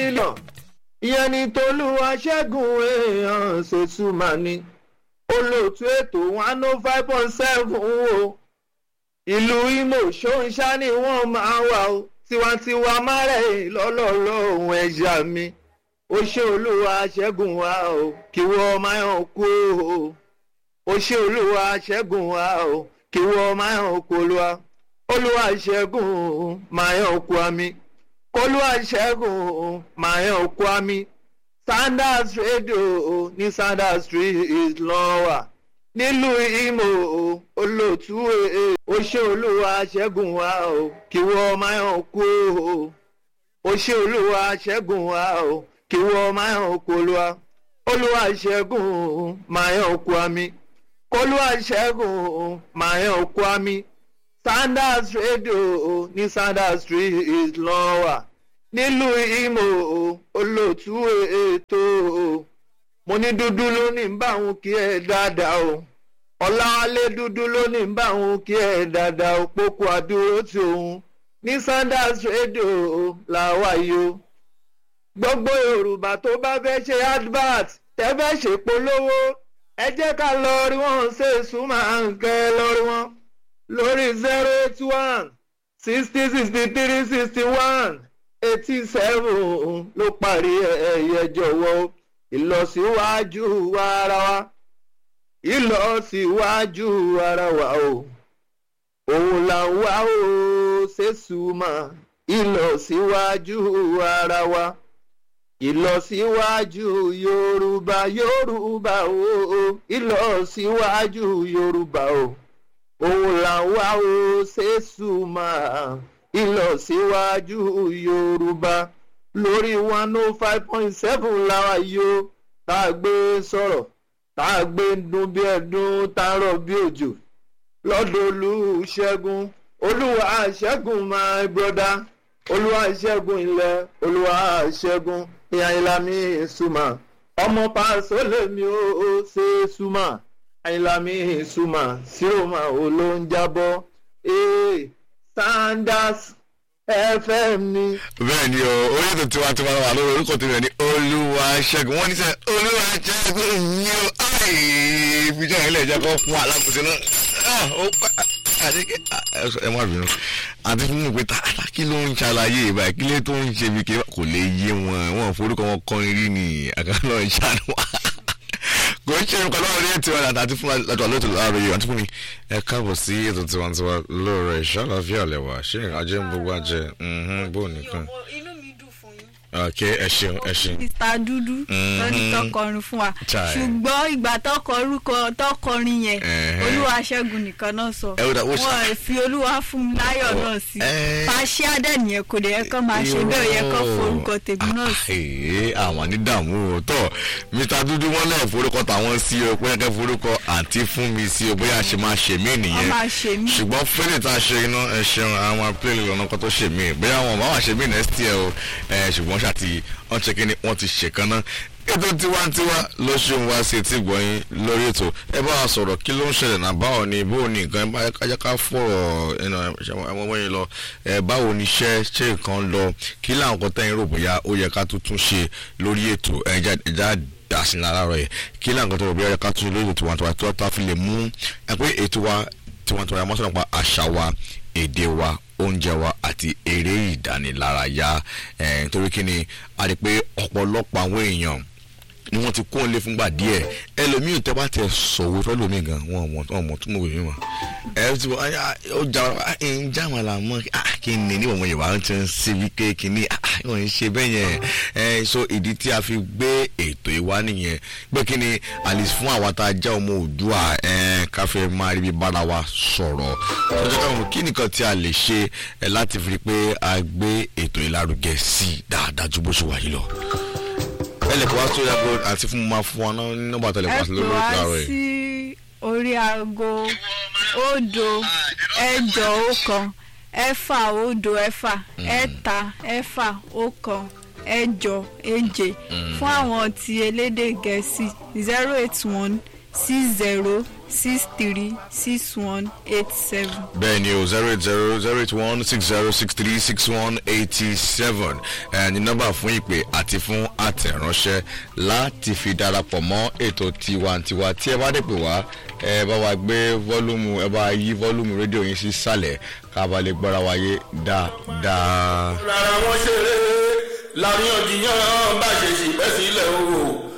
mílíọ̀n ìyẹn ni tolúwa ṣẹ́gun èèyàn ṣètùmá ni olóòtú ètò one oh five point seven o ìlú Imo ṣóńṣá ni wọ́n máa wà o tiwantiwa márẹ̀ lọ́lọ́lọ́ ohun ẹ̀yà mi ó ṣe olúwa ṣẹ́gun wa o kí wọ́n máa hàn kú o ó ṣe olúwa ṣẹ́gun wa o kí wọ́n máa hàn kú olúwa olúwa ṣẹ́gun máa hàn kú àmì kólúwa ṣẹ́gun máa hàn kú àmì Sanders Radio ní Sanders Street lọ́wọ́ nílùú Imo olóòtú èè ó ṣe olúwa ṣẹ́gun wa o kí wọ́n máa hàn kú o ó ṣe olúwa ṣẹ́gun wa o kí wọ́n máa hàn kú olúwa olúwa ṣẹ́gun máa hàn kú àmì kólúwa ṣẹ́gun máa hàn kú àmì Sanders Radio ní Sanders Street lọ́wọ́ nílùú Imo olóòtú ètò mo ní dúdú ló ní bá òun kí ẹ dáadáa o ọ̀làwálé dúdú ló ní bá òun kí ẹ dáadáa o pókó àdúró tí òun ní Sanders Radio làwa yìí o gbogbo Yorùbá tó bá fẹ́ ṣe advert tẹ́ fẹ́ ṣe polówó ẹ jẹ́ ká lọ rí wọn ṣe súnmọ́ àǹkẹ́ lórí wọn lórí zero eight one sixty sixty three sixty one eighty seven ló parí ẹ̀yẹ jọ̀wọ́ ìlọsíwájú ara wa ìlọsíwájú ara wa o òun là ń wá o ṣèṣùmọ̀ ìlọsíwájú ara wa ìlọsíwájú yorùbá yorùbá o ìlọsíwájú yorùbá o òun là ń wá o ṣèṣùmọ̀ ìlọsíwájú yorùbá lórí one oh five point seven làwa yóò tá a gbé sọ̀rọ̀ tá a gbé dún bí ẹ̀dún tá a rọ̀ bí òjò lọ́dọ̀ olùṣègùn olúwa ṣẹ́gun my brother olúwa ṣẹ́gun ilẹ̀ olúwa ṣẹ́gun ìyá ìlàmí ìsúmà ọmọ pàṣẹ lèmi ó ṣe súmà ìlàmí ìsúmà síròmà olóńjábọ̀ ee Sanders fm ni. bẹ́ẹ̀ ni o orí ètò tiwantiwa wà lórí orúkọ tèmi ní olúwa ṣẹ́gun wọ́n ní sẹ́ olúwa ṣẹ́gun ní o ìfijọ́ yẹn lè jẹ́ kó fún alákòóso náà ó pa àdéhùn ẹ má bínú àti fún mi pé tààtà kí ló ń ṣàlàyé ìbá kí ló tó ń ṣe bí kí kò lè yé wọn wọn forúkọ wọn kọrin rí ni àkàlọ́ ìṣàánú wa kò ń ṣe nǹkan lọ́wọ́ ní ètò ọ̀nà àti fún àjọ lóòótọ́ láàárọ̀ yìí àti fún mi ẹ káàbọ̀ sí ètò tiwantiwa lóòrọ̀ ìṣàlàfíà lẹ́wà ṣé ajé ń gbogbo ajé bó nìkan. inú mi dùn fún yín. ok ẹ ṣeun ẹ ṣeun. mr dúdú lórí tọkọrin fún wa Chai. ṣùgbọ́n ìgbà tọkọ orúkọ tọkọrin yẹn Ẹ̀hẹ́. olúwa ṣẹ́gun nìkan náà sọ Ẹ ó dà, ó ṣe- wọn ò fi olúwa fún mi láyọ̀ náà sí Ẹ́. pàṣẹ adẹ́nìyẹn kò dẹ̀ yẹ kó máa ṣe bẹ́ẹ̀ ó yẹ kó forúkọ tèmi náà sí. ee àwọn ní dààmú o tọ mr dúdú wọn náà forúkọ tàwọn sí o pé kẹ forúkọ àǹtí fún mi sí o bóyá ṣe máa ṣe mí wọ́n nìyẹn máa ṣe mí. ṣùgbọ́n fẹ́lẹ̀ tá a ṣe iná ẹ ṣeun àwọn apẹ́lẹ̀ lọ́nà kan tó ṣe mí bóyá wọn bá wà ṣe mí next year o ẹ ṣùgbọ́n ṣàti wọ́n ṣe kí ni wọ́n ti ṣèkan náà ètò tiwantiwa ló ṣe ń wá sí etí gbọ̀nyìn lórí ètò ẹ bá wa sọ̀rọ̀ kí ló ń ṣẹlẹ̀ náà báwo ni bó ni nǹkan ẹ bá kájá ká fọ̀rọ̀ ẹnu ẹmọ wọ́n yẹn lọ ẹ báwo ni iṣẹ́ ṣe nǹkan lọ kí láwọn kan tẹ́yìn rò bóyá ó yẹ ká tuntun ṣe lórí ètò ẹja ẹja dàsìn lára rẹ̀ kí láwọn kan tó rò bóyá ó yẹ ká tún ṣe lórí ètò tiwantiwa tó tá a fi lè mú ẹ pé ètò wa tiwantiwa yà mọ́ sọ̀rọ̀ pa àṣà wa èdè wa oúnjẹ wa àti eré ìdánilárayá ẹ̀ nítorí kí ni a rí i pé ọ̀pọ̀lọpọ̀ àwọn èèyàn ni wọ́n ti kó lé fúngbà díẹ̀ ẹlòmíì tẹ́ bá tẹ sọ̀wọ́ fẹ́lòmíì gan wọn mọ̀ wọn mọ̀ tún mọ̀ wèmí mọ̀ ẹ ti wọ ó jà ń jà wọn là mọ́ kí ni ní ọmọ yorùbá ti ń ṣe bí kéèkì ní wọn ń ṣe bẹ́ẹ̀ yẹn ẹ so ìdí tí a fi gbé ètò ìwá nìyẹn pé kí ni àlìsí fún àwa tá a jẹ́ ọmọ òdua ẹ káfẹ́ máa rí bí bára wa sọ̀rọ̀ tọ́jú káwọn kí nìkan tí a lè ṣe ẹ láti fi rí pé a gbé ètò ìlárugẹ sí i dáadáa ju bó ṣe wà yìí lọ ẹ lè kó wá sórí aago àti fún mi máa fún wa náà ní nọ́mbà tẹlẹ ẹ wá sí pè lórí wá ìlàrọ yìí. sí orí aago òdo ẹ̀jọ ọ̀kan ẹ̀fà òdo ẹ̀fà ẹ̀ta ẹ̀fà ọ̀kan ẹ̀jọ èje fún àwọn ti elédè gẹ̀ẹ́sì zero eight one six zero six three six one eight seven. bẹ́ẹ̀ ni o zero eight zero zero eight one six zero six three six one eighty seven ẹ̀ ní nọ́mbà fún ìpè àti fún àtẹ̀ránṣẹ́ láti fi darapọ̀ mọ́ ètò tiwantiwa tí ẹ bá dé pè wá ẹ bá wa gbé fọ́lùmù ẹ bá yí fọ́lùmù rédíò yín sí sàlẹ̀ ká bá lè gbọ́ra wáyé dáadáa. rárá wọn ṣeré láríyànjiyàn bá ṣe ṣì bẹ́ sílẹ̀ o